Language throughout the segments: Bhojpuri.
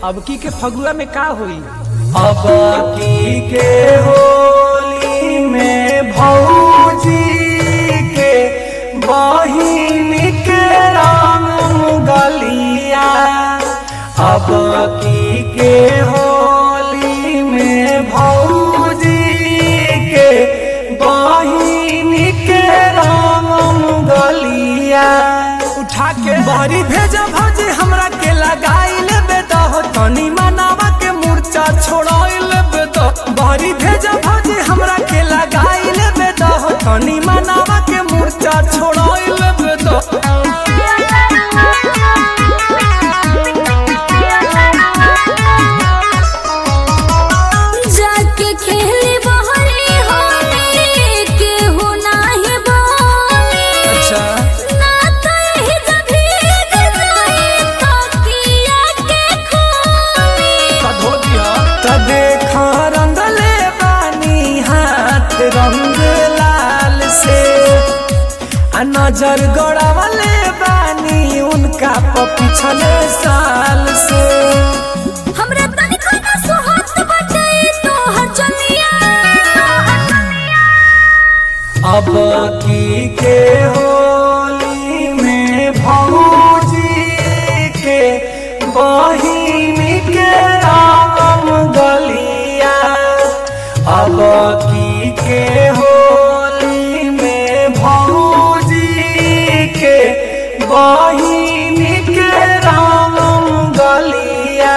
अब की के फगुआ में का होई अब की के होली में भौजी के बहिन के रंग गलिया अब की के होली में भौजी के बहिन के रंग गलिया उठा के बारी भेजा भाजी हमरा के लगाई लेबे तो तनी मनावा के मूर्छा छोड़ाई लेबे तो बारी भेजा भाजी हमरा के लगाई लेबे तो तनी मनावा के मूर्छा छोड़ाई लेबे तो जाके खेले बहरे होले केहू नाही बोले अच्छा ना तो यही जब भीग जाए तो किया के खोले धो दिया त देखा रंगले बानी हाथ रंग लाल से आ नजर गड़ावले बानी उनका प पिछले साल से हमरा तनिको ना सुहात बटे तो हर चलिया अब की के होली में भौजी के बहिन के राम गलिया अब की के होली में भौजी के बहिन के राम गलिया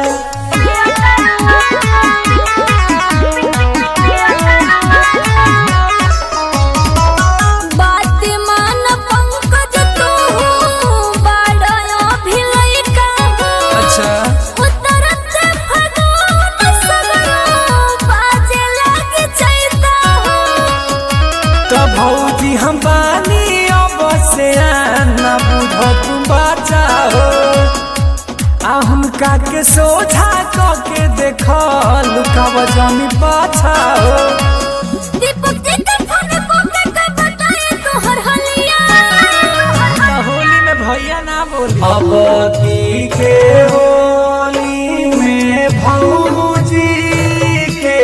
बात मान पंकज तू बाड़ो भिलई का अच्छा उतरत फगुन सगरो बाजे लगे चैता तो भौजी हम बानी अब से ना बुझो तुम बचाओ आ हुनका के सोझा क के देखो लुकाव जमी पाछाओ दीपक जी के फोन को के के बताए तोहर हलिया तो होली में भैया ना बोली अब की के होली में भौजी के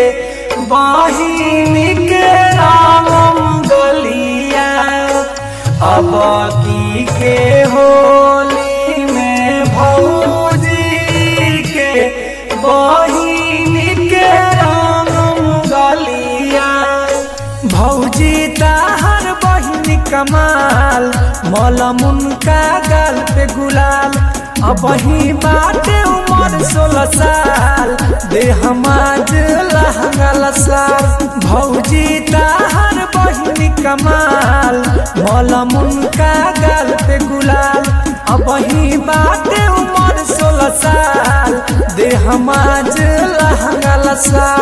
बहिन के राम गलिया अब की के होली में भौजी के बहिन के राम गलिया भौजी ताहर बहिन कमाल मलमुन का गाल पे गुलाल अब ही बाटे उमर सोलह साल दे हमाज लहंगल साल भौजी ताहर बहिन कमाल मलमुन का गाल पे गुलाल अब ही बाटे उमर सोलह साल दे हमाज लहंगल साल